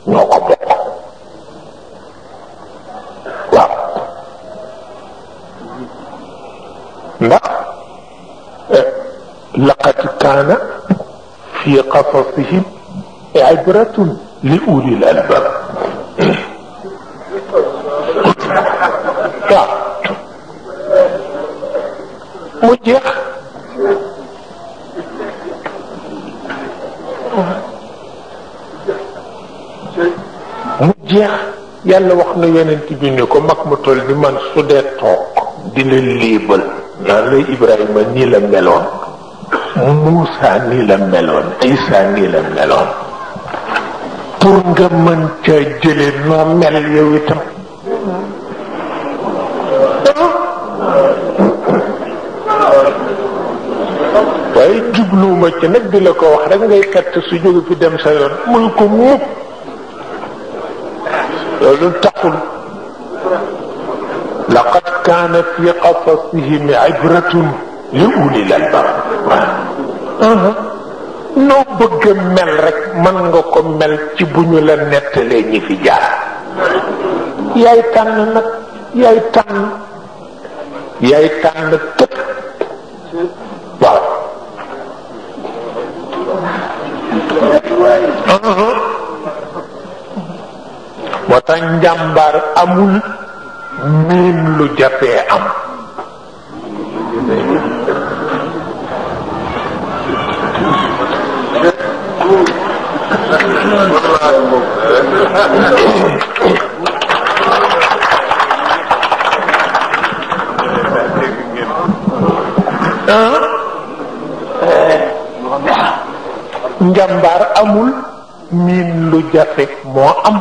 ñoo ko bokk waaw ndax laqad kaana fi qasasihim ibratun li ulil albab waaw mu jeex mu jeex yàlla wax na yonent bi ni ko mag mu toll ni man su dee toog di la léebal naan la Ibrahima nii la meloon Muusa nii la meloon Isa nii la meloon pour nga mën ca jële noo mel yow itam waaye jubluwuma ci nag di la ko wax rek ngay katt su jóge fi dem sa yoon muy ko mukk loolu taxul laqad kaana fi qasasihim ibratun li ulil albab noo bëgg a mel rek mën nga ko mel ci bu ñu la nettalee ñi fi jaar yaay tànn nag yaay tànn yaay tànn tëpp waaw moo tax njàmbaar amul miin lu jafee am njàmbaar amul miin lu jafe moo am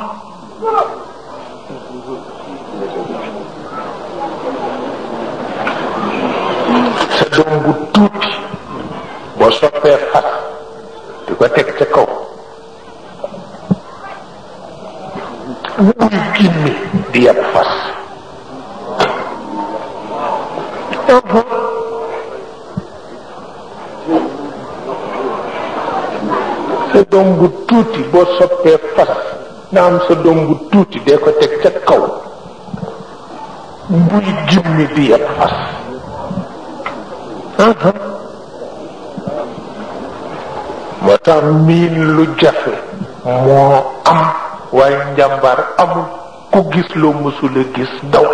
sa doom bu tuuti boo soppee fas di ko teg ca kaw muy gimmi di yab fas sa doom bu tuuti boo soppee fas nga am sa doom bu tuuti dee ko teg ca kaw muy gimmi di yab fas moo tax miin lu jafe moo am waaye njàmbaar amul ku gis loo mësula gis daw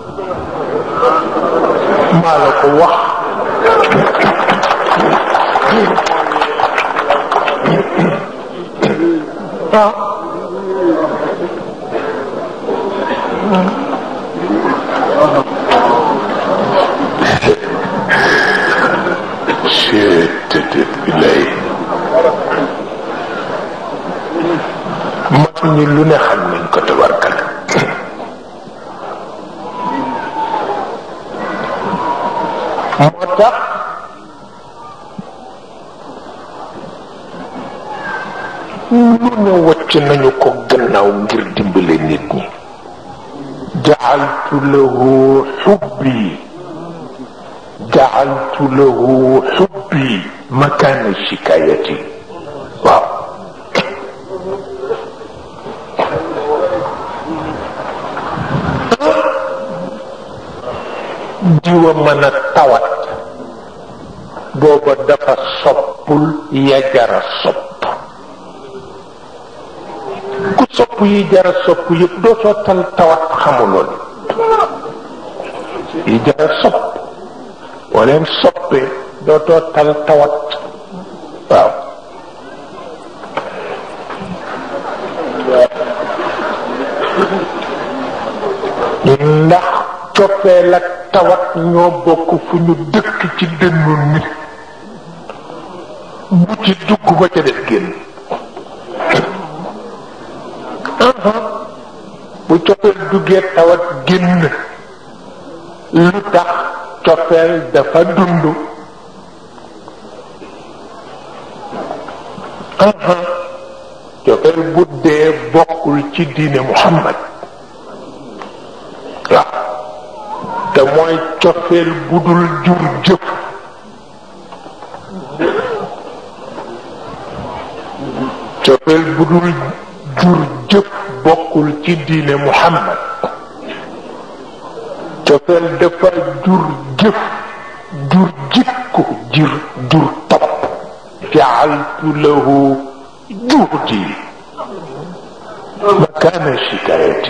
maa la ko wax ah seetetet bi lay mag ñi lu ne xam nañ ko tabarkal moo tax lu ne wacc nañu ko gannaaw ngir dimbale nit ñi jacaltu lahu xubbi jacaltu lahu xubbi makaana shikaayati waaw diwa mën a tawat booba dafa soppul ya jara sopp ku sopp yi jara sopp yëpp doo soo tal tawat xamuloon yi jara sopp boo leen soppee doo too tal tawat waaw ndax coppeel ak tawat ñoo bokk fu ñu dëkk ci dënnu nit bu ci dugg ba ca def génn bu coppeel duggee tawat génn lu tax coppeel dafa dund coppeel bu dee bokkul ci diine Muhammad waaw te mooy coppeel bu dul jur jëf coppeel bu dul jur jëf bokkul ci diine muhammad cofeel dafa jur jëf jur jikko jur jur topp jaaltu lahu juhdi makaana shikaayati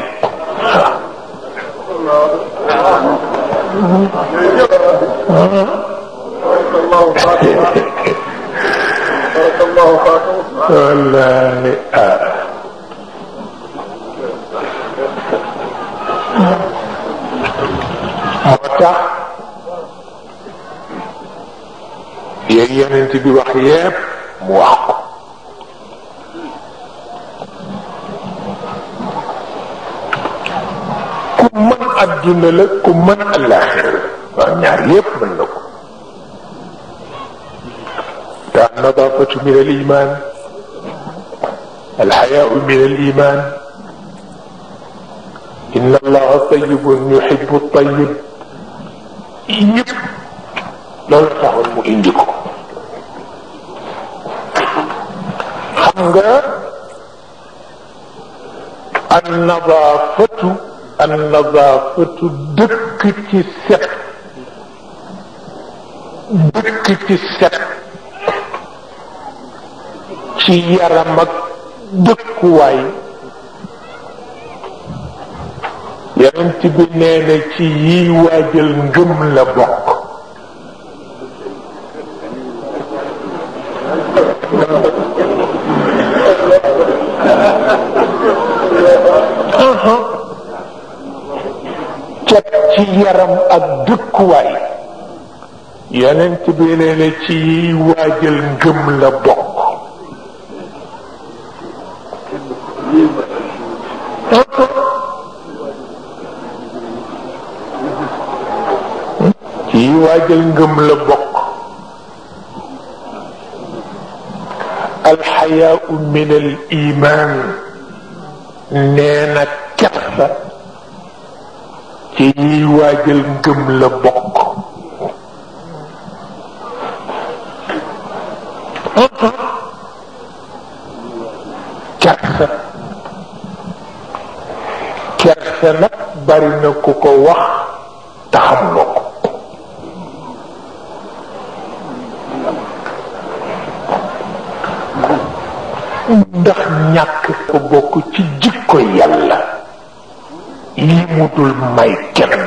wallahi ah moo tax yéen yonent bi wax yépp mu wax ko ku mën adduna la ku mën àllaaxira la waaw ñaar yépp mën na ko te nadaafatu min al iman alxayaau min al iman inna allaha tayibun yuhibu tayib yëpp loolu taxoon mu indi ko xam nga an nadaafatu an nadaafatu dëkk ci set dëkk ci set ci yaram ak dëkkuwaay yonent bi nee na ci yiy waajal ngëm la bokk cet ci yaram ak dëkkuwaay yonent bi nee na ci yiy waajal ngëm la bokk ci yiy waajal ngëm la bokk alxayaau min al iman nee na kersa ci yiy waajal ngëm la bokk kersa kersa nag bari na ku ko wax te xamuloo ko ndax ñàkk ko bokk ci jikko yàlla yi mu dul may kenn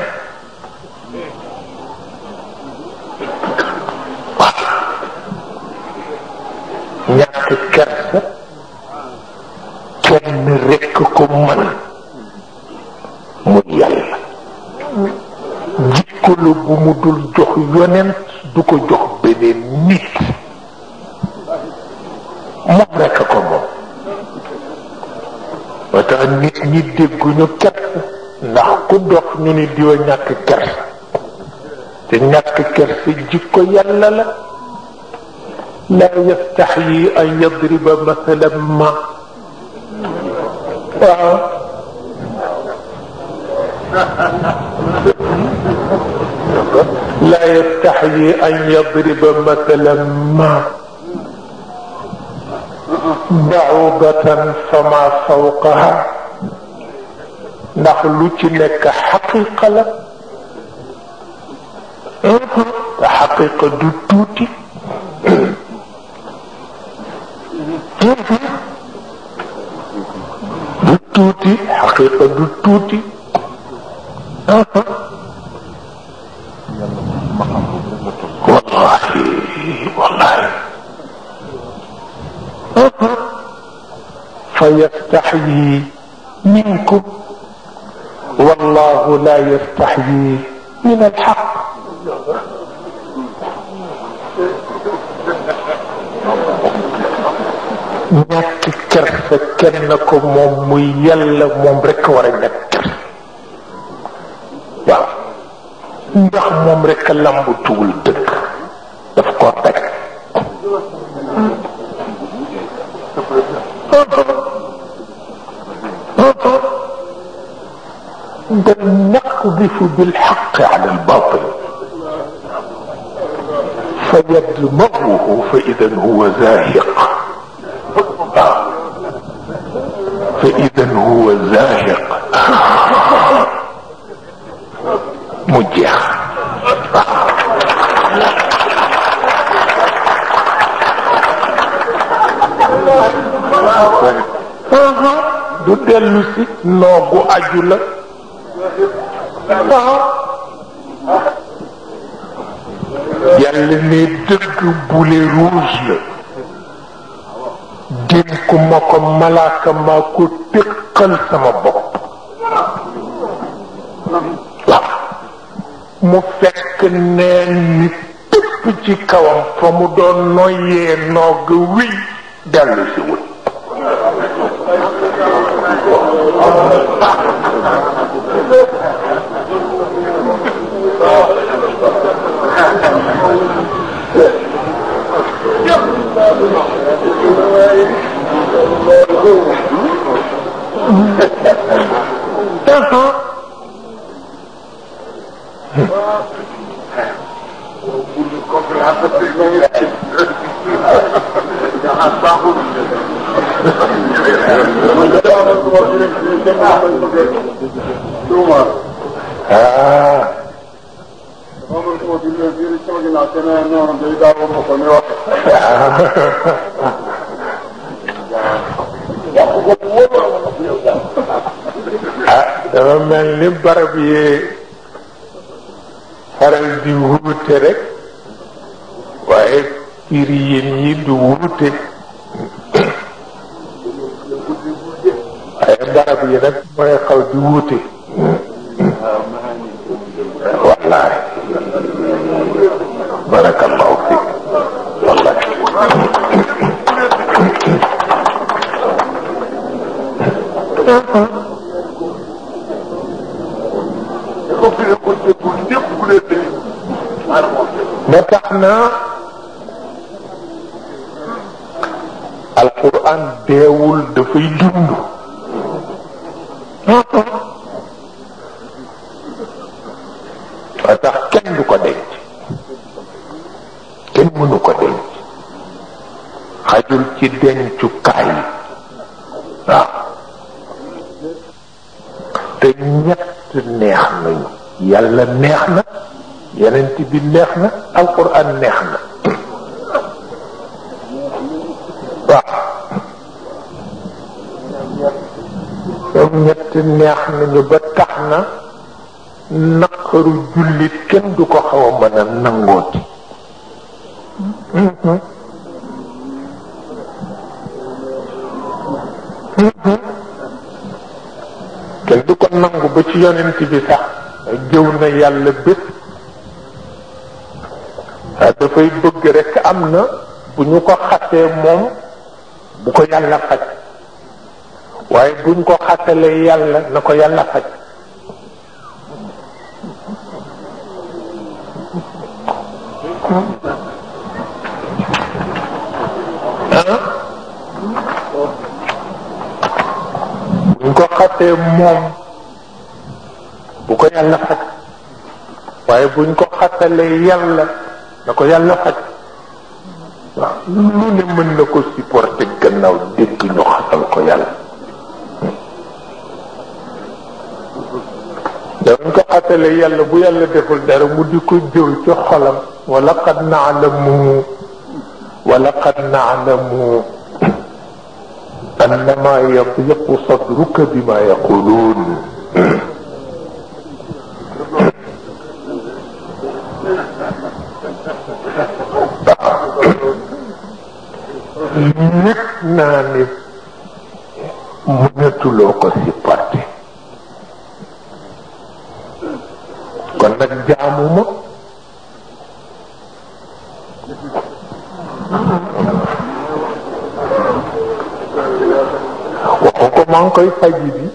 ñàkk kersa kenn rekk ko mën mu yàlla jikko la bu mu dul jox yonent du ko jox beneen nit moom rekk ko moom moo tax nit ñi dégguñu kersa ndax ku dox ñu ni diwa ñàkk kersa te ñàkk kersa jikko yàlla la laa yastaxyi an yadriba masalan ma waaw laa yastaxyi an yadriba masalan ma baudatan fama fawqaha ndax lu ci nekk xaqiqa la te xaqiqa du tuuti du tuuti xaqiqa du tuuti wallahi wallahi فيستحيي منكم والله لا يستحيي من الحق ñàkk kersa kenn ko moom muy yàlla moom rekk war a ñàkk kersa waaw ndax moom rekk lambu tuwul dëgg daf ko teg بل نقذف بالحق على الباطل فيدمغه فإذا هو زاهق آه. فإذا man huwa zaahiq mu jeex du dellu si noogu aju la waaw yàlla ne dëgg bule rouge la dénku ma ko malaaka maa ko tëqal sama bopp waaw mu fekk neen ni tëpp ci kawam fa mu doon noyyee noog wiy dellu si wut ah ah dafa mel ni barab yi faral di wuute rek waaye firi yéen yi du wuute waaye barab yi nag mooy xaw di wuute wallaay barakallahu fik wallaay ba tax na alquran deewul dafay dund ba tax kenn du ko denc kenn mënu ko denc xajul ci dencukaay yi waaw te ñett neex nañu yàlla neex na yenent bi neex na alquran neex na waaw ñoom ñett neex nañu ba tax na naqaru jullit kenn du ko xaw a mën a nangooti kenn du ko nangu ba ci yonent bi sax jëw na yàlla bés dafay bëgg rekk am na bu ñu ko xasee moom bu ko yàlla faj waaye buñ ko xasalee yàlla na ko yàlla faj buñ ko xasee moom bu ko yàlla faj waaye buñ ko xasalee yàlla na ko yàlla faj waaw lu ne mën na ko supporter gannaaw dégg ñu xasal ko yàlla dañ ko xasalee yàlla bu yàlla deful dara mu di ko jëw ci xolam wala qad naalamu wala qad naalamu annama yadiqu sadruka bima yaquluun yëg naa ni mënatuloo ko supporter kon nag jaamuma waxu ko maa ngi koy faji bi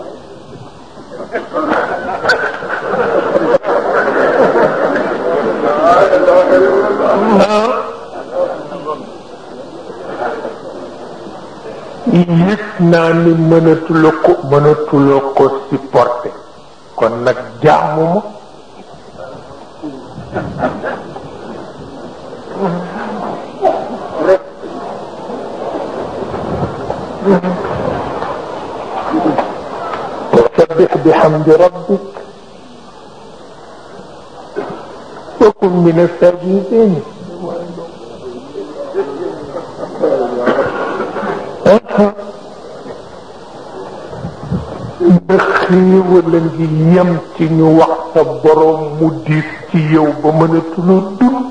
yëg naa ni mënatuloo ko mënatuloo ko supporter kon nag jaamuma وسبح بحمد ربك وكن من الساجدين ba xéewal a ngi yem ci ñu wax sa borom mu diis ci yow ba mënatuloo dund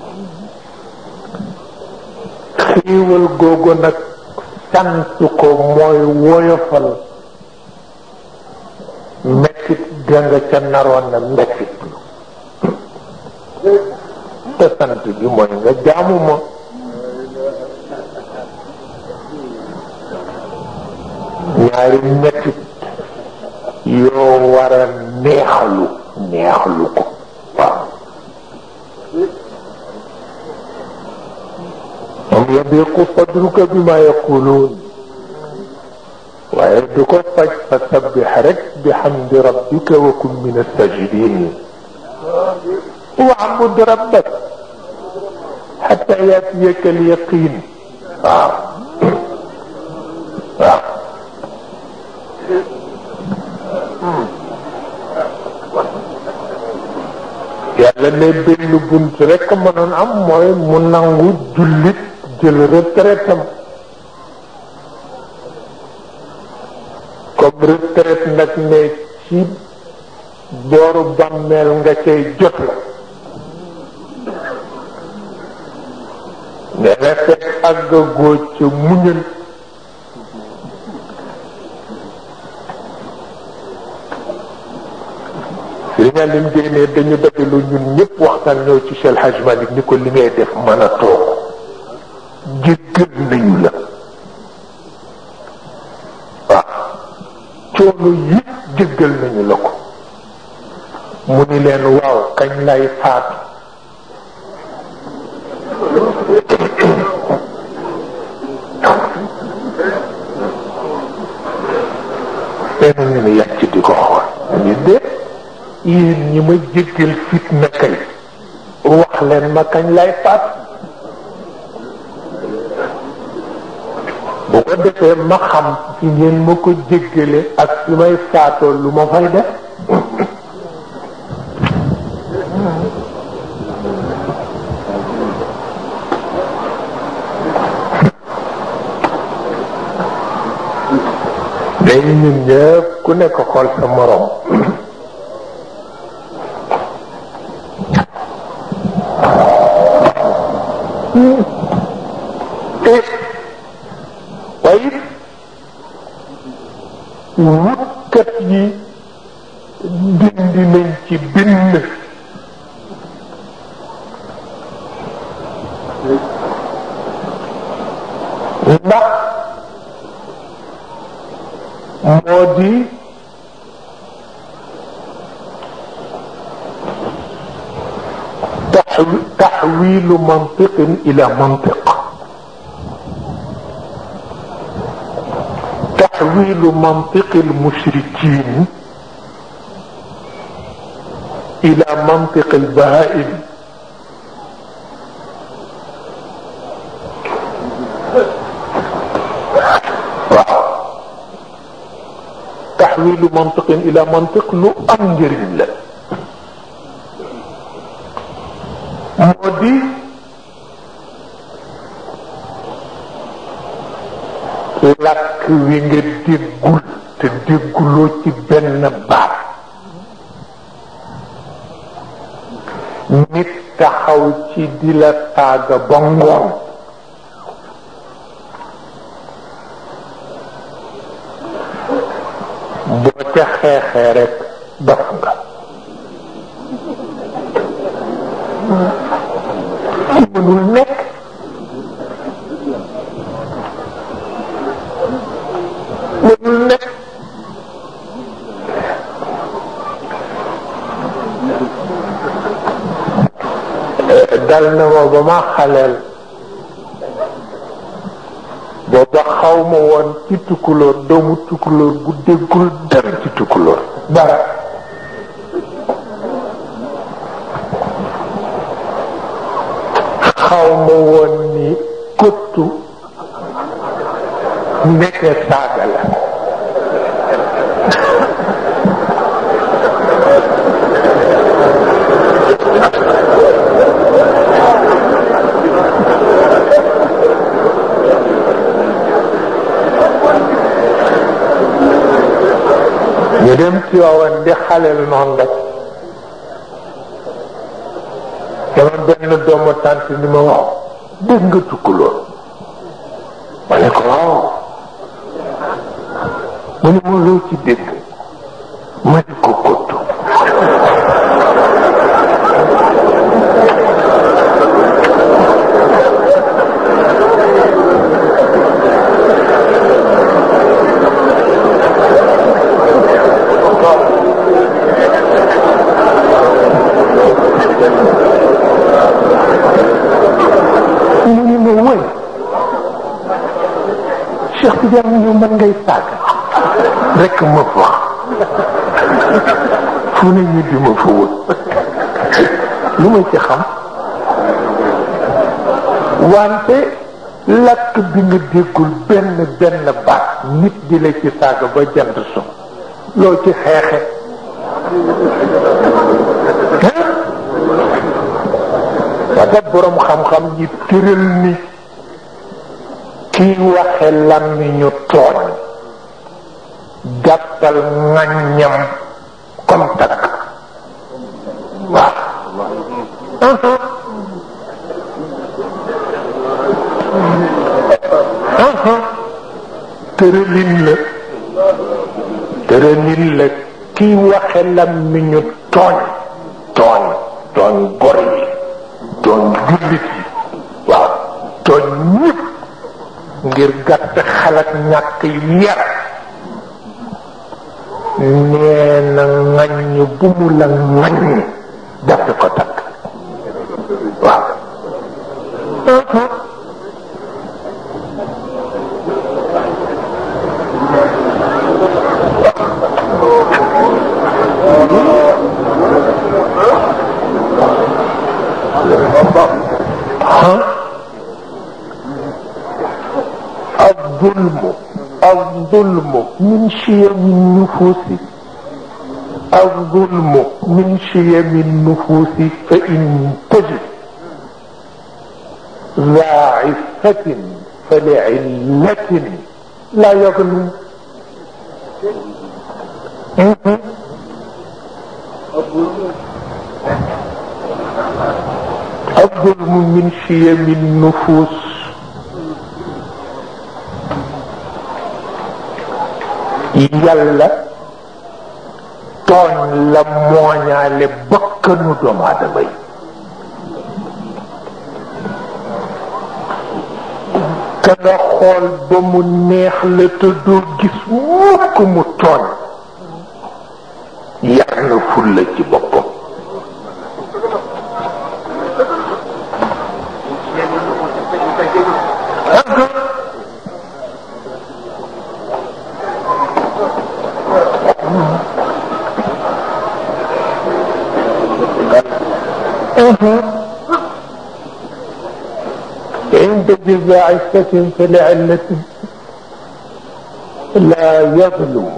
xéewal googu nag sant ko mooy woyofal mettit ga nga ca naroon na mettit te sant bi mooy nga jaamu ma ñaari mettit yoo war a neexlu neexlu ko waaw moom yabiqu sadruka bima yaquluun waaye du ko faj fa sabbix rek bi xamdi rabbika wa kun min asajidin waabud rabbak xata yaatiyaka alyaqin waaw waaw yàlla ne benn bunt rek mënoon am mooy mu nangu jullit jël retraitam comme retraite nag ne ci booru bàmmeel nga cay jot la ne na fekk àgg góoj ca muñal Sëriñ Aline Gueye ne dañu dajalu ñun ñëpp waxtaan ñëw ci Cheikh Hadj Malick ni ko li ngay def mën a toog jéggal nañu la waaw coono yëpp jéggal nañu la ko mu ni leen waaw kañ lay faatu nee na ñu ne yàcc di ko xool ñu dee yéen ñi ma jéggal fitna kay wax leen ma kañ lay faat bu ko defee ma xam ci ngeen ma ko jéggale ak fi may faatoo lu ma fay def day ñun ñëpp ku nekk xool sa morom waaye wutkat yi dindi nañ ci bind ndax moo di تحويل منطق إلى منطق تحويل منطق المشركين إلى منطق البهائم تحويل منطق إلى منطق لو أنجر الله moo di làkk wi nga déggul te dégguloo ci benn baat nit taxaw ci di la taaga ba ngoon boo ca xeexee rek dof nga mënul nekk mënul nekk dal na ma ba ma xaleel booba xaw ma woon ci tukkulóor doomu tukkulóor bu déggul dara ci tukkulóor dara xaw ma woon ni kottu nekke saaga la ñu dem ci waawan di xaleel noonu rek dama benn doomu tànt ni ma wax dégg nga tukkuloo ma ne ko waaw mu ne ma loo ci dégg ma ne ko kottu mu ni ma wëy Cheikh Tidiane ñëw man ngay saaga rek ma fa fu ne ñu di ma fa wut lu ma ci xam wante lakk bi nga déggul benn benn baat nit di la ci saaga ba jant so loo ci xeexe wata boroom xam-xam yi tëral ni kiy waxe làmmiñu tooñ jàppal ŋàññam comme takk waaw tëralin la tëralin la kiy waxe làmmiñu tooñ tooñ tooñ gor yi tooñ jullit yi waaw tooñ ñëpp ngir gàtt xalaat ñàkk yar nee na ŋaññ bu mu la ŋaññ dafa ko takk waaw الظلم الظلم من شيم النفوس الظلم من شيم النفوس فإن تجد ذا عفة فلعلة لا يظلم الظلم من شيم النفوس yàlla tooñ la mooñaale bakkanu doomu aadama yi te nga xool ba mu neex la te doo gis mukk mu tooñ yar na fulla ci boppam عند ذي عفة فلعلة لا يظلم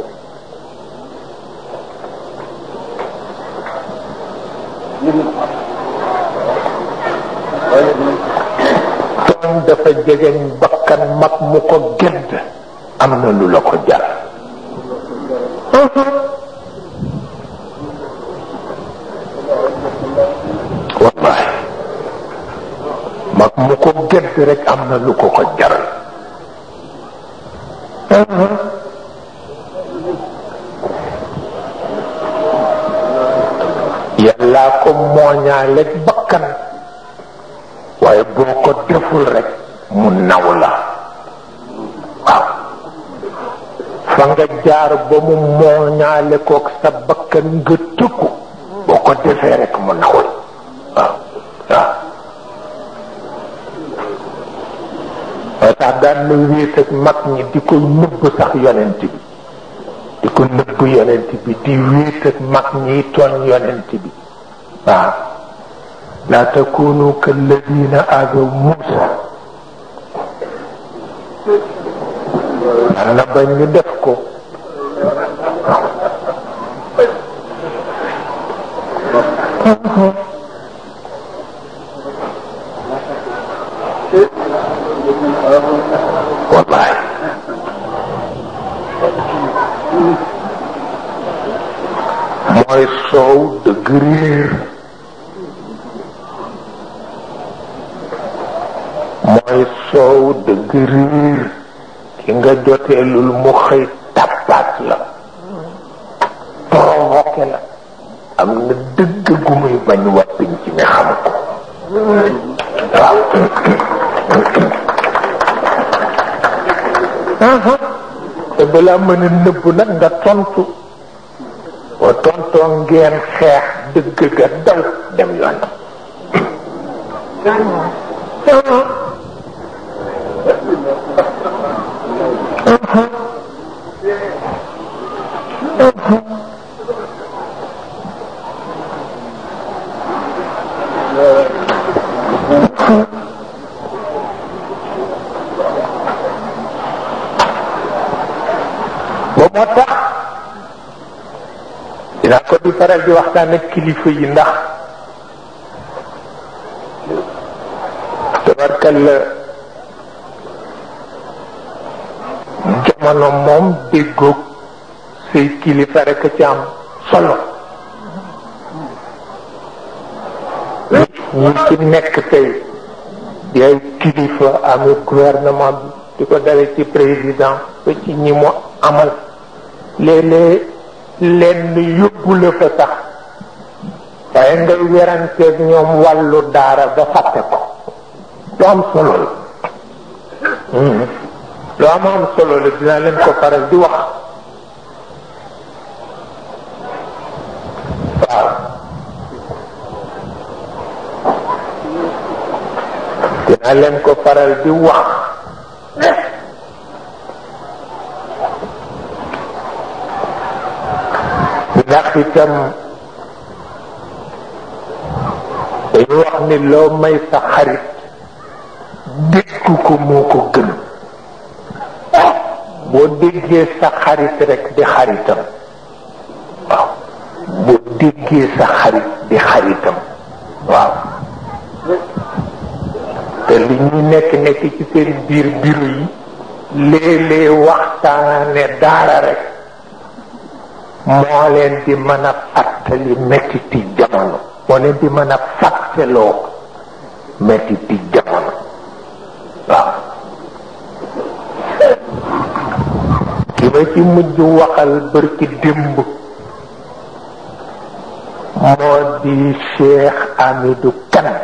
tooñ dafa jegeñ bakkan mag mu ko gedd am na lu la ko jar wallahi mag mu ko gedd rek am na lu ko ko jaral yàllaa ko mooñaaleeg bakkan waaye boo ko deful rek mu naw la waaw fa nga jaar ba mu mooñaale kook sa bakkan nga tëkku boo ko defee rek mu naw la waaw waaw moo tax daan na wéet ak mag ñi di ko nëbb sax yonent bi di ko nëbb yonent bi di wéet ak mag ñi tooñ yonent bi waaw laa takunu kalladina aadaw Muusa na bañ ñu def ko wallaay mooy soow dëgg réer mooy soow dëgg réer ki nga joteelul mu xëy tappaat la provoqué la am na dëgg gu muy bañ wàppiñ ci mi xam ko waaw te balaa mën a nëbb nag nga tontu boo tontoo ngeen xeex dëgg ga daw dem yoon ba moo tax dinaa ko di faral di waxtaan ak kilifa yi ndax tabarkal la jamono moom déggoog say kilifa rek ci am solo ñi ci nekk tey di ay kilifa amee gouvernement bi di ko dale ci président ba ci ñi mu amal léeg-léeg lenn yóbbu la fa sax waaye ngay weranteeg ñoom wàllu daara ba fàtte ko lu am solo la lu am am solo la dinaa leen ko faral di wax waaw dinaa leen ko faral di wax ndax itam dañu wax ni loo may sa xarit dégg ko moo ko gën boo déggee sa xarit rek di xaritam waaw boo déggee sa xarit di xaritam waaw te li ñuy nekk nekk ci seen biir biru yi léeg-léeg waxtaane daara rek moo leen di mën a fàttali mettiti jamono moo leen di mën a fàtteloo mettiti jamono waaw ki ma ci mujj waxal bërki démb moo di Cheikh Amidou Kane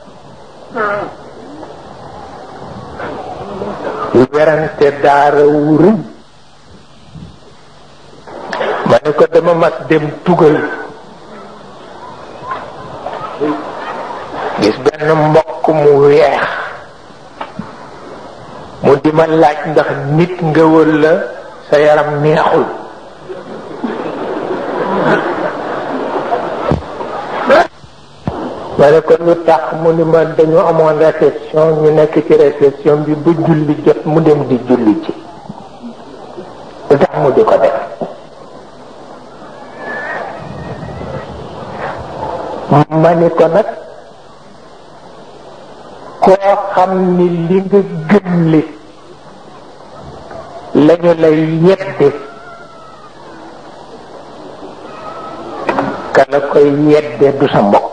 werante daara wu rëy ma ne ko dama mas dem tugal gis benn mbokk mu weex mu di ma laaj ndax nit nga walla sa yaram neexul ma ne ko lu tax mu ni ma dañu amoon réception ñu nekk ci réception bi bu julli jot mu dem di julli ci lu tax mu di ko def ma ni ko nag koo xam ni li nga gëm li lañu lay yedde kala koy yedde du sa mbokk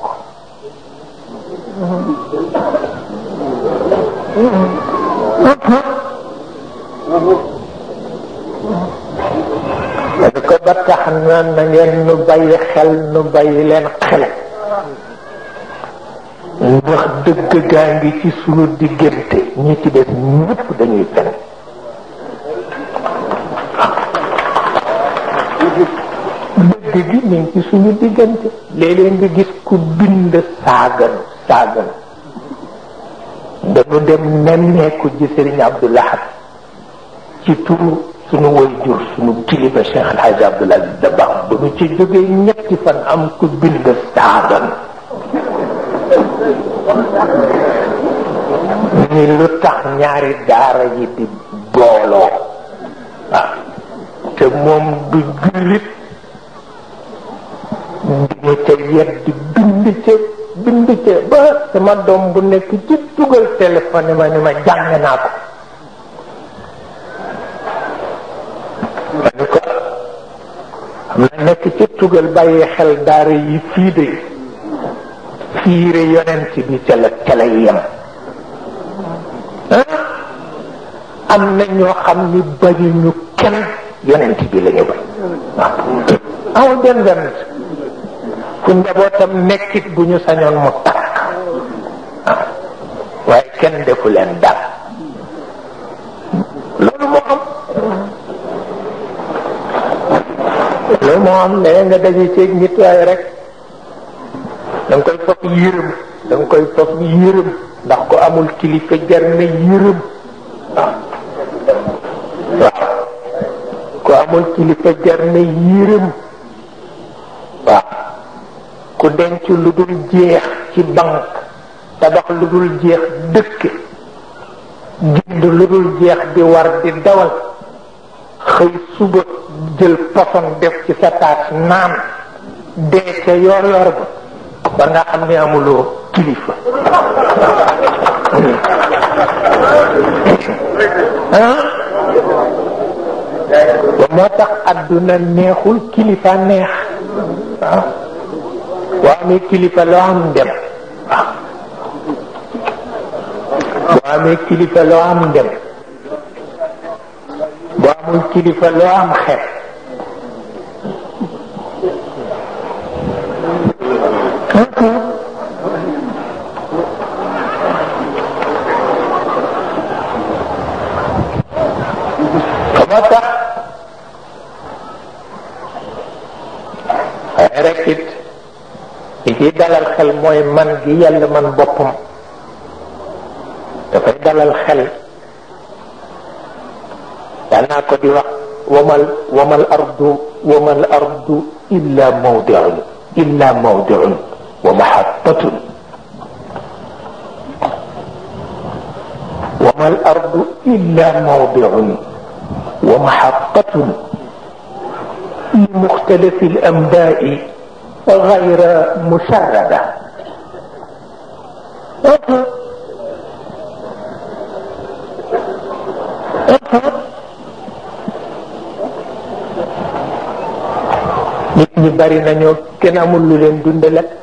ma ni ko ba tax na na ngeen nu bàyyi xel nu bàyyi leen xel ndax dëgg gaa ngi ci sunu diggante ñi ci des ñëpp dañuy fen dëgg gi ñu ngi ci suñu diggante léeg-léeg nga gis ku bind saagan saagan dañu dem nemmeeku ji Sëriñ Abdul Ahad ci turu suñu woy jur suñu kilifa Cheikh El Hadj Abdoul Aziz Dabakh ba ñu ci jógee ñetti fan am ku bind saagan ni lu tax ñaari daara yi di booloo waaw te moom du jullit dina ca yedd bind ca bind ca ba sama doom bu nekk ci dugal téléphone ma ni ma jàng naa ko ma ni ko xam na nekk ca tugal bàyyi xel daara yi fii de fiire yonent bi ca la ca la yem am na ñoo xam ni bañuñu kenn yonent bi la ñu bañ waaw amul benn benn fu njabootam nekkit bu ñu sañoon mu takk waaw waaye kenn defu leen dara loolu moo am loolu moo am léeg nga daje ceeg nit waaye rek da nga koy foog yërëm da nga koy foog yërëm ndax ko amul kilifa jar na yërëm waaw waaw ko amul kilifa jar na yërëm waaw ku denc lu dul jeex ci banque tabax lu dul jeex dëkk jënd lu dul jeex di war di dawal xëy suba jël poson def ci sa taat naan dee ca yor yor ba war nga xam ne amuloo kilifa ba moo tax adduna neexul kilifa neex waaw boo amee kilifa loo am dem waaw boo amee kilifa loo am dem boo amul kilifa loo am xeet moo tax waaye rek it li ciy dalal xel mooy man gi yàlla man boppam dafay dalal xel daan naa ko di wax wamal wamal ardu wamal ardu illa mawdiun illa mawdiun wa mahabatun wamal ardu illa mawdiun wa mahabatun li muxtalifi al anbaai gayra musharrada nit ñi bari nañoo kenn amul lu leen dundale